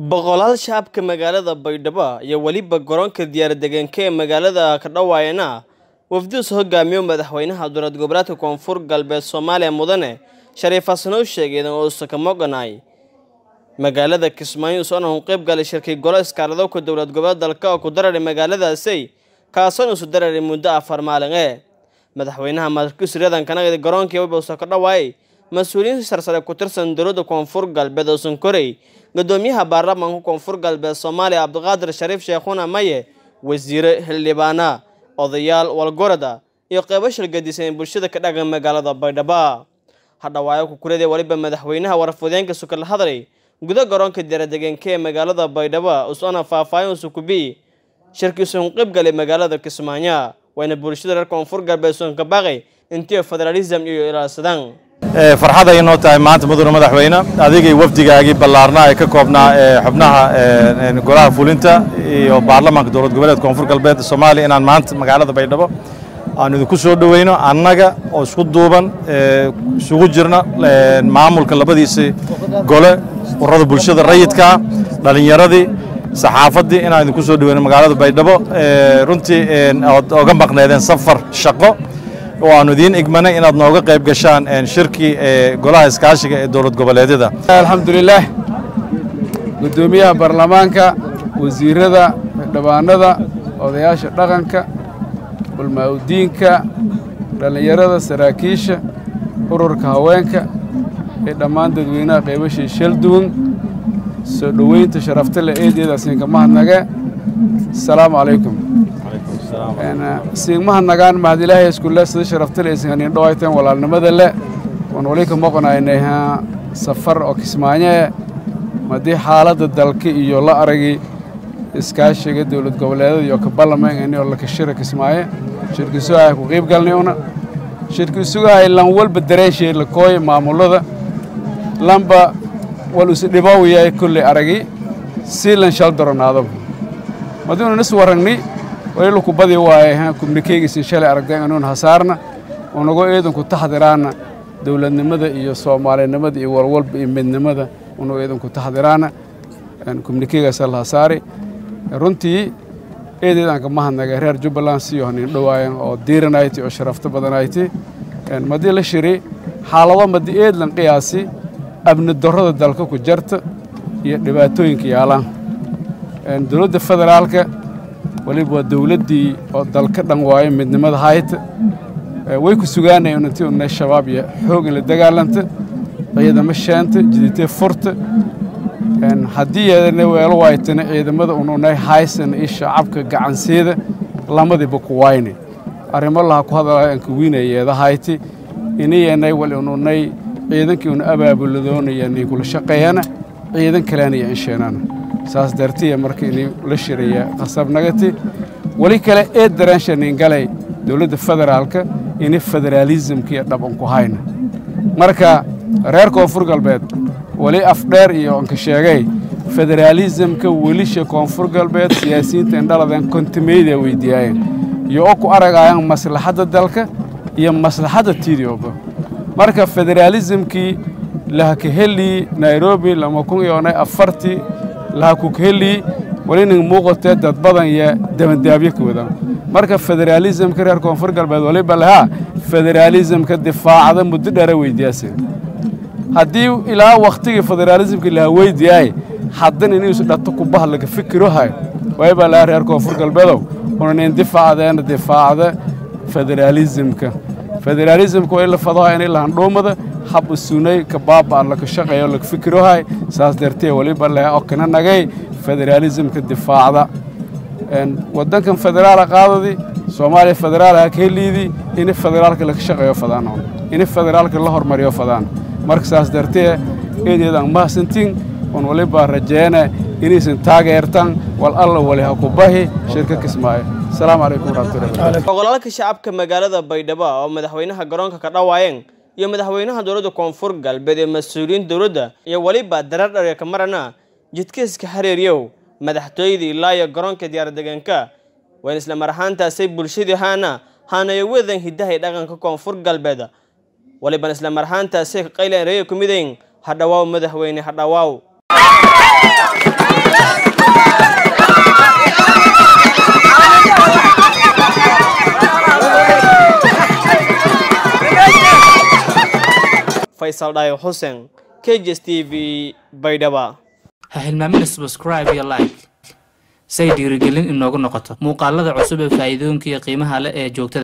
boqolaal shacabka magaalada baydhabo iyo weliba garoonka diyaardegaanka ee magaalada kadhawaayana wafduus hogaamiyo madaxweynaha dowlad goboleedka koonfur galbeed soomaaliya mudane shariif xasan oo sheegeen oo sakamoganay magaalada kismaayo usoona u qayb galay shirkii golo iskaaradowka dowlad goboleed dalka oo ku dararay magaaladaasi kaasoon isu dararay muddo afar maalin ee madaxweynaha markiisriyadan kanagada garoonkii wibausa ka dhawaayay mas-uuliyiin sarsare ku tirsan dowladda koonfur galbeed oo sankorey gudoomiyaha baarlamaanka koonfur galbeed soomaaliya cabdiqaadir shariif sheekhuna maye wasiire xildhibaana odayaal walgorada iyo qeybo shirgadisan bulshada ka dhagan magaalada baydhabo hadhawaayo kukuradee weliba madaxweynaha warfudeenka sukala hadlay guda garoonka diyaradegeenka ee magaalada baydhabo usona faahfaahin usukubi shirkiisun qayb galay magaalada kismaayo wayna bulshada reer koonfur galbeed soonka baaqay intii federalism iyo ilaalsadaan farxad ay noo tahay maanta mudane madaxweyne adigay wafdigaagii ballaarnaa ee ka koobnaa xubnaha golaha fulinta iyo baarlamaanka dowlad goboleed koonfur galbeed soomaaliya inaan maanta magaalada baydhabo aan idinku soo dhoweyno annaga oo isku duuban isugu jirna maamulka labadiisii gole urada bulshada rayidkaa dhallinyaradii saxaafaddii inaan idinku soo dhoweyno magaalada baydhabo runtii ood oga maqneedeen safar shaqo oo aanu idiin igmanay inaad nooga qayb gashaan shirkii golaha iskaashiga ee dowlad goboleedyada alxamdulilaah guddoomiyaha baarlamaanka wasiirada xildhibaanada odayaasha dhaqanka ulmaa-udiinka dhallinyarada saraakiisha ururka haweenka ee dhammaan dadweynaha qaybashii shalduwan soo dhoweynta sharafta le eedeedaasinka mahadnage asalaamu calaykum siigmahadnagaan mahad ilaahay iskule sida sharafta le isinkanin dhawayteen walaalnimada le oon wali ka maqonaynay safar oo kismaanyee madii xaaladda dalka iyo la aragi iskaashiga dowlad goboleedada iyo ka ballameengani oo lakashira kismaaye shirki sugahay ku qiib galnay una shirki sugahay lan walba dareenshay lakooy maamulada lanba wal is dhibow yahay kolley aragi sii lan shal daronaadaba madiinu nis warragni walilu ku badi waaye kumnikeygiisin shalay aragdeen inuun hasaarna unagu eedanku taxdiraana dowladnimada iyo soomaalinimada iyo walwalba iyo midnimada unagu eedanku taxdiraana kumnikeygaasa la hasaari runtii eedeedanka mahadnaga reer jubbaland sii honin dhowaayan oo diiranayti oo sharafto badanayti madii la shiri xaalado madi eedlan qiyaasi abni darrada dalka ku jarta iyo dhibaatooyinka yaalaan dowladda federaalka waliba waa dowladdii oo dalka dhan waayo midnimada hayta way ku sugaanayeen intii unay shabaab iyo xoog in la dagaalanta ciidamo sheenta jiditee furta haddii yeedana weelo waaytana ciidamada ununay haysan iyo shacabka gacansiida lamadiiba ku wayne arrimo laha ku hadalaya anka wiinayeeda hayti inayanay wal ununay ciidankii una abaabuladoonayani kula shaqeeyana ciidan kaleenaya insheenana saas dartiya marka inay la shiraya qasabnagati weli kale ee daraanshanin galay dowladda federaalka inay federaalisimkiiyo dhaban ku hayna marka reer koonfur galbeed weli afdheer iyo anka sheegay federaalisimka welisha koonfur galbeed siyaasiyiinta indhaladeen kontimeyda weydiiyaayeen iyo oo ku aragayaan maslaxadda dalka iyo maslaxadda tidioba marka federaalisimkii lahakaheli nairobi lama kun iyo onay afartii lahakukhelii welining muuqatee dad badan iyo dabandaabyo ka wadaan marka federaalisimka reer koonfur galbeed waliba lahaa federaalisimka difaacda muddo dheera weydiyaaseen haddii ilaa wakhtigii federaalisimka laha weydiyaay haddana inuusu dhato kubah laga fikirohay waliba lahaa reer koonfur galbeedow unanin difaacdeena difaacda federaalisimka federaalisimka waa in la fadaha inay lahandhuumada hab usunay ka baaba laka shaqeeyo laga fikirohay saas dartee waliba laha oo kana nagay federaalisimka difaacda waddankan federaala qaadadii soomaaliya federaalaha ka heliidii ina federaalka laga shaqeeyo fadaan ina federaalka la hormariyo fadaan marka saas dartee eedeedaan mahadsantiin un waliba rajeena inaysan taageertan wal alla wali ha ku bahi shirka kismaayo asalaamu calaykum waraxmatullahi boqolaalka shacabka magaalada baydhabo oo madaxweynaha garoonka ka dhawaayeen iyo madaxweynaha dowladda koonfur galbeed ee mas-uuliyiin dowladda iyo weliba darar dharya ka marana jidkiiska hareeriyow madaxtooyada ilaa iyo garoonka diyaardegaanka wayn isla mar ahaantaasay bulshadii haana haanayo wadan hidahay dhaqanka koonfur galbeed waliban isla mar ahaantaasay ka qaylaan reeya ku midayn hadhawaaw madaxweyne hadhawaaw faysal dhaayo xuseen k j s t v baydhaba ha hilmaamina subscribe iyo like say dhiirigelin inoogu noqoto muuqaalada cusub ee faa'iidooyinka iyo qiimaha leh ee joogtada